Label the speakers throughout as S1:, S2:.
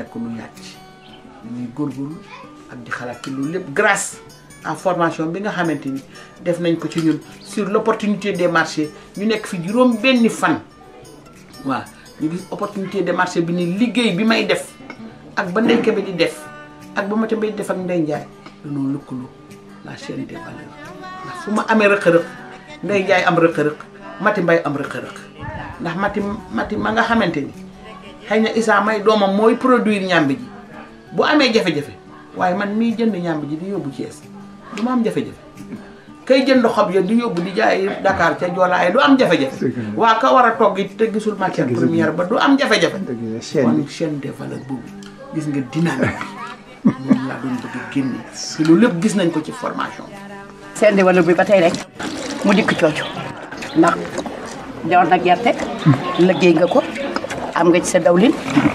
S1: nekk nu yàcc ñuy góorgóorlu ak di xalaat ci loolu lépp grâce à formation bi nga xamante ni def nañ ko ci ñun sur l' opportunité des marchés ñu nekk fi juróom benni fan waaw ñu gis opportunité des marchés bi ni liggéey bi may def ak ba ndeyke bi di def ak ba ma ta bay def ak ndey njaay dañoo lëkkaloo la chaîne des valeurs ndax fu ma amee rëq-rëq ndey njaay am rëq-rëq mati mbay am rëq-rëq ndax mati mati ma nga xamante ni xëy na Issa may doomam mooy produire ñàmbi ji bu amee jafe-jafe waaye man mii jënd ñàmbi ji di yóbbu Thiès du ma am jafe-jafe kay jënd xob ya di yóbbu di jaay Dakar ca Joolaaye du am jafe-jafe waa ka war a togg it te gisul matière première ba du am jafe-jafe kon chaîne des valeurs boobu gis nga dynamique moom laa doon bëgg génne te loolu lépp gis nañ ko ci formation
S2: seen di valeur bi ba tey rek mu dikk cooco ndax ñor na gerte liggéey nga ko am nga ci sa dawlin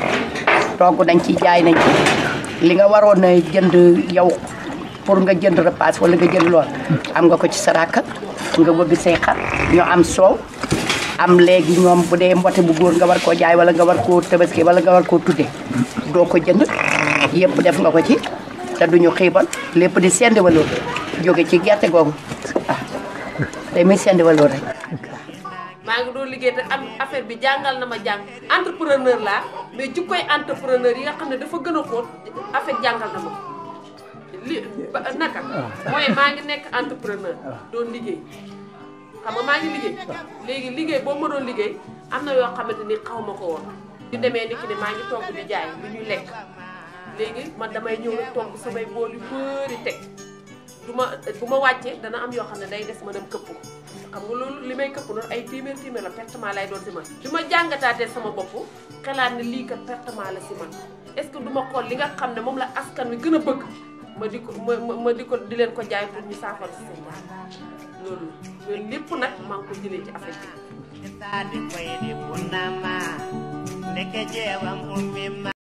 S2: togg nañ ci jaay nañ ci li nga waroon a jënd yow pour nga jënd repas wala nga jënd lool am nga ko ci sa rakka nga bëgg say xar ñu am soow am léegi ñoom bu dee mbote bu góor nga war koo jaay wala nga war koo tabaski wala nga war koo tudde doo ko jënd yëpp def nga ko ci te duñu xiibal lépp di sendi waloor jóge ci gerte googu ah te muy sendi waloor rek
S3: maa ngi doon liggéey te am affaire bi jàngal na ma jàng entrepreneur laa mais jukkoy entrepreneur yi nga xam ne dafa gën a xóot affaire jàngal na ma ko li ba- naka mooy maa ngi nekk entrepreneur doon liggéey xam nga maa ngi liggéey léegi liggéey boo ma doon liggéey am na yoo xamante ni xaw ma ko woon di demee ni ki ne maa ngi togg di jaay lu ñuy lekk léegi man damay ñëw rek togg samay bool yu bëri teg du ma bu ma wàccee dana am yoo xam ne day des ma dem këpp ko xam nga loolu li may këpp noonu ay téeméer téeméer la pertement lay doon si man bi ma jàngataatee sama bopp xalaat ne lii kat pertement la si man est-ce que du ma xool li nga xam ne moom la askan wi gën a bëgg ma di ko ma ma ma di ko di leen ko jaay pour ñu saafara si seen jaay loolu loolu lépp nag maa ngi ko jëlee ci affaire bi
S4: Tadi koyde bunama Ndeke jewam ummi